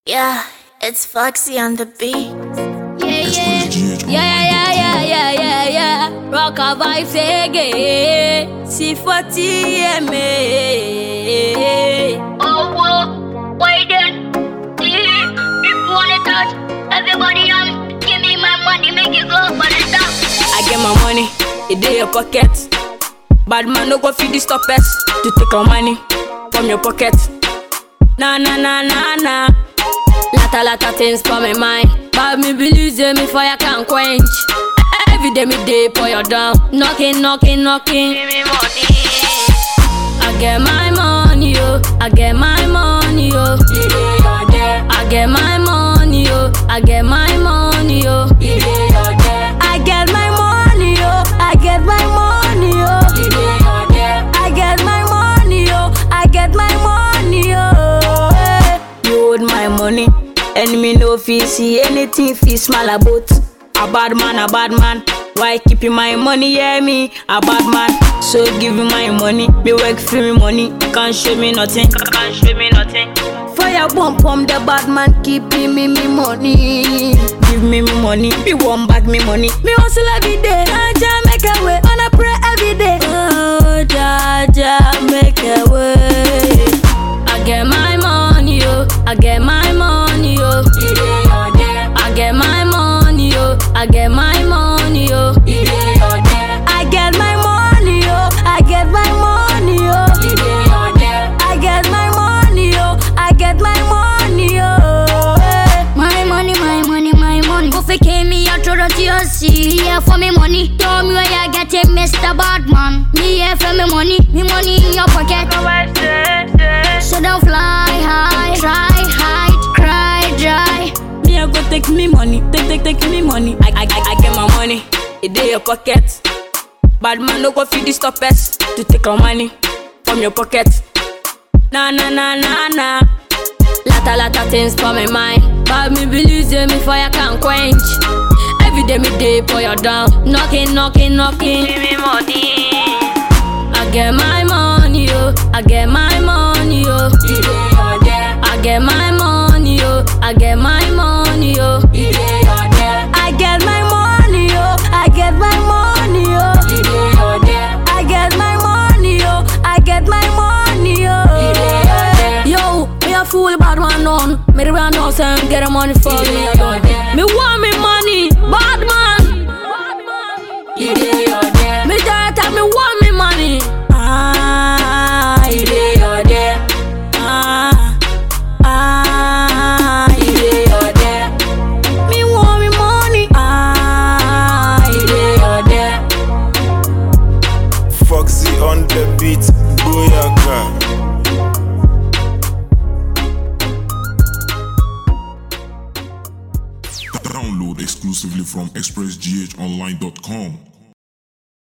Yeah, it's Foxy on the beat. Yeah, Express GH yeah, yeah, yeah, yeah, yeah, yeah. Rock a vibes again. C40 MA. Oh, whoa, wait then. See, if you wanna touch everybody on, give me my money, make it go for the top. I get my money, it in your pocket. Bad man, no go feed the stoppers to take our money from your pocket. Nah, nah, nah, nah, nah. Lata, lata things for my mind. But me believe say me fire can quench. Every day me day pour you down. Knocking, knocking, knocking. Give me money. I get my money, yo. I get my money, yo. I get my money, yo. I get my money, yo. I get my money, yo. I get my money, yo. I get my money, yo. I get my money, yo. Hey. You hold my money, and me no fee see anything fee small about. A bad man, a bad man. Why keeping my money, yeah me, a bad man. So give me my money, me work for me money. Can't show me nothing, can't show me nothing. Fire bomb pump the bad man, keeping me me money. Give me me money, me one bag me money. Me hustle every day, Jaja make a way, and I pray every day. Oh, Jaja make a way. I get my money, yo. I get my money, yo. I get my money, yo. I get my money, yo. I get my money, yo. I get my money, yo. I get my money, yo. I get my money, yo. Hey. My money, my money, my money. Go fake me out to the TLC. Here for me money. Tell me where you get it, Mr. Badman. Me here for me money. Me money in your pocket. So don't fly high, try hide, cry dry. Me I go take me money, take take take me money. I I I, I get my money, it in your pocket. Bad man no go feed the stoppers to take our money from your pocket. Nah nah nah nah nah. Lata lata things for my mind, but me believe say me fire can quench. Every day me day pour you down, knocking knocking knocking. Give me money. I get my money, yo. I get my money, yo. I get my money, yo. I get my money, yo. I get my money, yo. I get my money, yo. I get my money, yo. I get my money, yo. Yo, me a fool bad man on. Me the brand house and get the money for me. Me want me money, bad man. Me that me want me money. Ah, it is your day. Ah, ah, it is your day. Me want me money. Ah, it is your day. Foxy on the beat, Boyaka. Download exclusively from expressghonline.com.